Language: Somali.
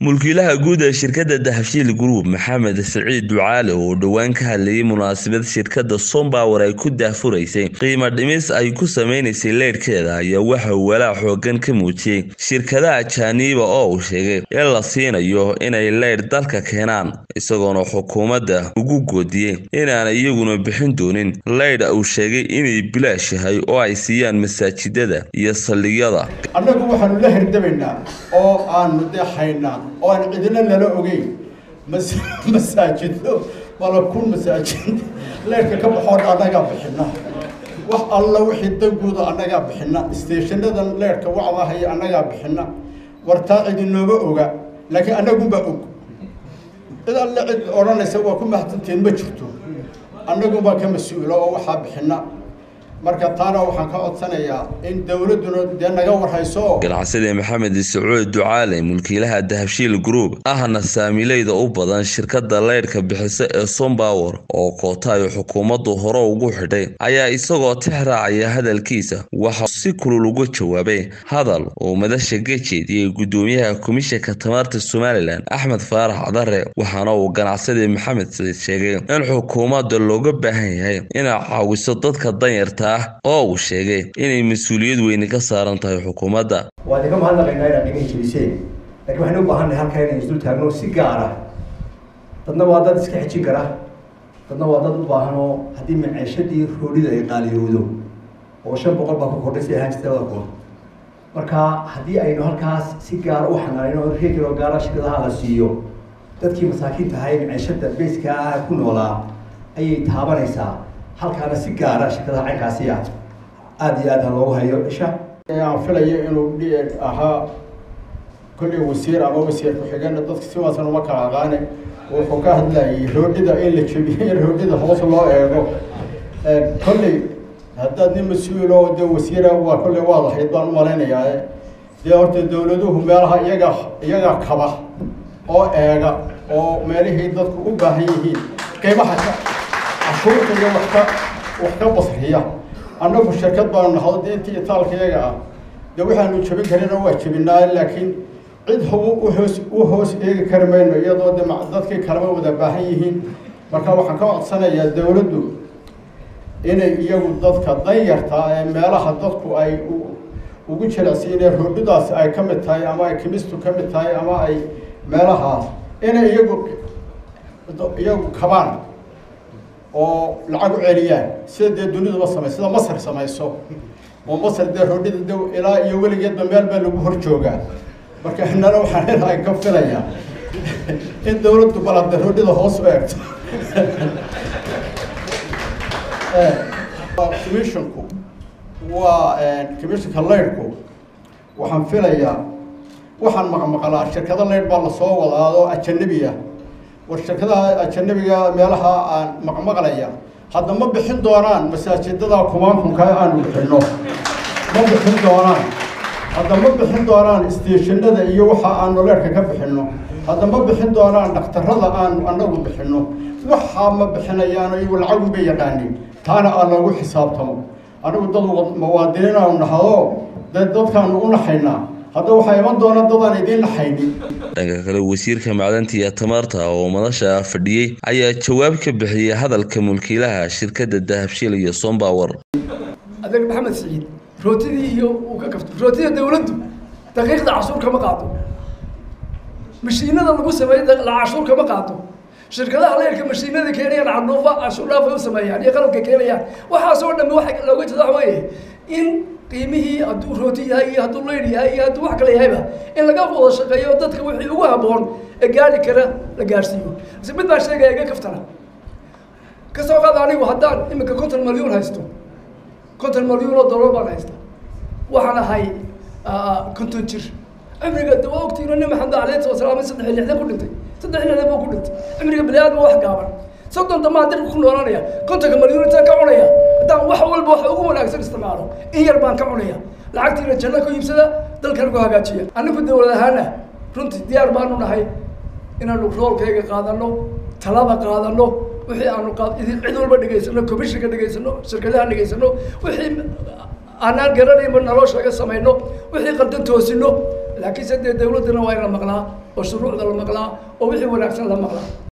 mulkiilaha guud ee shirkadda dahabshiil group maxamed siciid ducaale oo dhowaan ka hadlayay munaasabad shirkadda sompower ay ku daahfuraysay qiimo dhimis ay ku sameynaysay leydhkeeda ayaa waxa uu walaac xoogan ka muujiyey shirkadaha jaaniiba oo uu sheegay in la siinayo inay leydh dalka keenaan isagoona xukuumadda ugu goodiyey inaanay iyaguna bixin doonin leydh uu sheegay inay bilaash yahay oo ay siiyaan masaajidada iyo saldhigyada annagu waxaanu la hirdabaynaa oo aanu dee haynaa oo aan cidina nala ogeyn masaajido malakun masaajid leerka ka baxoo dha annagaa bixina wax alla wixii danguuda annagaa bixina isteeshanadan leerka wacdahaya annagaa bixina wartaa cidinooma oga laakiin annagunbaa og cid alle cid odhanaysa waa ku mahadsantiin ma jirto annagunbaa ka mas-uula oo waxaa bixina marka taana waxaan ka codsanayaa in dowladduna dee naga warhayso ganacsade maxamed sacuud ducaale mulkiilaha dahabshiil group ahna saamileyda u badan shirkadda leydhka bixisa ee sompower oo koota ay xukuumaddu hore ugu xidhay ayaa isagoo tix raacaya hadalkiisa waxa si kulul uga jawaabay hadal uu madasha ka jeediyey gudoomiyaha komishanka tamarta somalilan axmed faarax cadare waxaana uu ganacsade maxamed saciid sheegay in xukuumadda looga baahan yahay inay caawiso dadka danyarta oo uu sheegay inay mas-uuliyad weyni ka saaran tahay xukuumadda waa idinka mahadnaqaynaa inaad dhigan jebiseen lakiin waxaynu u baahannahay halkaa inaynu isdul taagno si gaara dadna waa dad iska xejin kara dadna waa dad u baahan oo haddii maceeshadii roodhida ay qaaliyowdo oo shan boqol baa ku kordhay si ahaan jirta labada kun marka haddii aynu halkaas si gaara u xanaanino reegiro gaara shirkadaha la siiyo dadkii masaakiinta ahay maceeshada beeska ah ku noolaa ayay taabanaysaa halkaana si gaara shirkadaha caynkaasi ah aada iyo aad ha loogu hayo isha aan filayo inuu d ahaa kolley wasiir ama wasiir ku-xigeenna dadka siwaasan uma kala aqaane wuxuu ka hadlayay roodhida in la jebiyo in roodhida hoos loo eego kolley haddaad nin mas-uul oo dee wasiira waa kolley waad ahayd baan u malaynayaa dee horta dawladuhu meelaha iyaga iyaga kaba oo eega oo meelihii dadku u baahan yihiin qiimaha cashuurta iyo wax ka wax ka basriya annagu shirkad baanu nahdo dee intii itaalka iyaga ah dee waxaanu jebin karina waa jebinaa laakiin cid uhoos u hoos eegi kari mayno iyadoo de dadkii kaleba wada baahan yihiin marka waxaan ka codsanayaa dawladdu inay iyagu dadka danyartaa ee meelaha dadku ay ugu jilecsiinee roodhidaasi ay ka mid tahay ama ay kimistu ka mid tahay ama ay meelahaas inay iyagu iyagu kabaan oo lacag u celiyaan sida dee duniduba samay sida masar samayso oo masar dee roodhida de ilaa iyo weligeedba meel baa lagu hor joogaa marka inana waxaan leedahay ka filaya in dawladdu balade roodhida hoos u eegto commissionku waa commissionka leydhku waxaan filayaa waxaan maqmaqlaa shirkado leydh baa lasoo wadaado ajanabi ah war shirkadaha ajanabiga meelaha aan maqmaqlaya hadda ma bixin doonaan masaajidada kumaankunka aanu bixinno ma bixin doonaan hadda ma bixin doonaan isteeshanada iyo waxa aanu leerka ka bixinno hadda ma bixin doonaan dhakhtarada aanu annagu bixinno waxaa ma bixinayaano iyagu lacagun bay yaqaanin taana aan loogu xisaabtamo anigu dad muwaadiniin aanu nahdo dee dadkaanu u naxaynaa hadda waxaa iman doona dadaan idiin naxaynin dhanka kale wasiirka macdanta iyo tamarta oo madasha fadhiyey ayaa jawaab ka bixiyey hadalka mulkiilaha shirkadda dahabshiil iyo sompower adeeg maxamed siciid rootidii iyo uu ka kafto rootida dawladdu daqiiqda cashuur kama qaado mashiinada lagu sameeyo cashuur kama qaado shirkadaha leerka mashiinada keenayaan cadhuufa cashuur dhaaf ay u sameeyaan iyo qalabka keenayaan waxaasoo dhammi waxa looga jeeda waxa weeye in qiimihii hadduu rooti yahay iyo hadduu leydh yahay iyo hadduu wax kale yahayba in laga wada shaqeeyo dadka wixii ugu habboon ee gaari kara la gaarsiiyo mise mid baa sheegaya iga kaftana kasoo qaada anigu haddaan iminka konton malyuun haysto konton malyuun oo dollar baan haysta waxaan ahay konton jir cimriga de waa ogtiino nin maxamed aleyhi wasalaam saddex iyo lixdan ku dhintay saddex iyo lixdan buu ku dhintay cimriga bini aadma wax gaaban soddon damaa dirka ku noolanaya kontonka malyuun intaan ka cunaya haddaan wax walba wax ugu wanaagsan isticmaalo in yar baan ka cunaya lacagtiina janno ku iibsada dalkana ku hagaajiya anigu dawlad ahaana runtii diyaar baanu nahay inaanu roolkayga qaadano talada qaadano wixii aanu cid walba dhegaysano commissionka dhegaysano shirkadaha dhegaysano wixii aanaan garanaynba naloo sheega samayno wixii qaldan toosino laakiinse dee dawladdana waa in la maqlaa oo shuruucda la maqlaa oo wixii wanaagsan la maqlaa